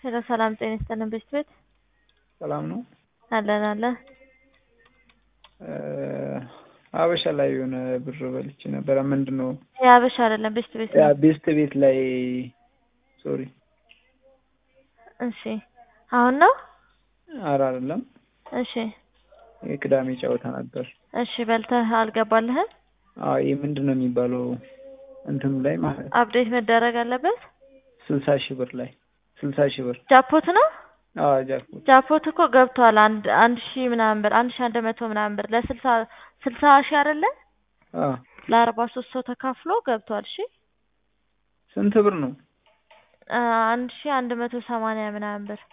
ሄሎ ሰላም ጤና ይስጥልን ቤት ቤት ሰላም ነው። አለን አለን አበሻ ላይ የሆነ ብር በልቼ ነበረ። ምንድን ነው የአበሻ አይደለም ቤስት ቤት ያ ነው። ቤስት ቤት ላይ ሶሪ፣ እሺ አሁን ነው። አረ አይደለም፣ እሺ የቅዳሜ ጨዋታ ነበር። እሺ በልተህ አልገባልህም? አዎ ይህ ምንድን ነው የሚባለው እንትኑ ላይ ማለት አፕዴት መደረግ አለበት። ስልሳ ሺህ ብር ላይ ስልሳ ሺህ ብር ጃፖት ነው። አዎ ጃክፖት ጃፖት እኮ ገብቷል። አንድ አንድ ሺህ ምናምን ብር አንድ ሺህ አንድ መቶ ምናምን ብር ለስልሳ ስልሳ ሺህ አይደለ አዎ ለአርባ ሶስት ሰው ተካፍሎ ገብቷል። እሺ ስንት ብር ነው? አ፣ አንድ ሺህ አንድ መቶ ሰማንያ ምናምን ብር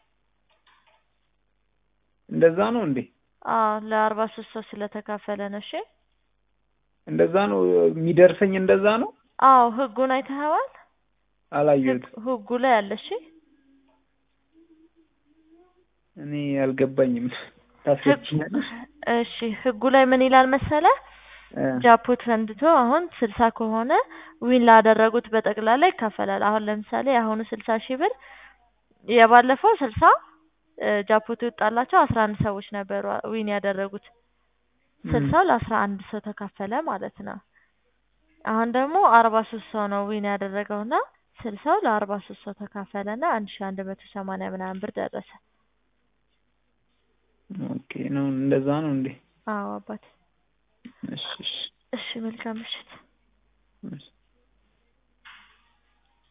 እንደዛ ነው እንዴ? አዎ ለአርባ ሶስት ሰው ስለተካፈለ ነው። እሺ እንደዛ ነው የሚደርሰኝ? እንደዛ ነው። አዎ ህጉን አይተኸዋል? አላየሁት። ህግ- ህጉ ላይ አለ። እሺ እኔ አልገባኝም። ታስረጅኛለሽ? እሺ ህጉ ላይ ምን ይላል መሰለ እ፣ ጃፖት ፈንድቶ አሁን ስልሳ ከሆነ ዊን ላደረጉት በጠቅላላ ይካፈላል። አሁን ለምሳሌ የአሁኑ ስልሳ ሺህ ብር የባለፈው ስልሳ ጃፖት የወጣላቸው አስራ አንድ ሰዎች ነበሩ ዊን ያደረጉት ስልሳው ለአስራ አንድ ሰው ተካፈለ ማለት ነው። አሁን ደግሞ አርባ ሶስት ሰው ነው ዊን ያደረገውና ስልሳው ለአርባ ሶስት ሰው ተካፈለና አንድ ሺ አንድ መቶ ሰማንያ ምናምን ብር ደረሰ። ኦኬ ነው እንደዛ ነው እንዴ? አዎ አባት። እሺ እሺ እሺ መልካም ምሽት። እሺ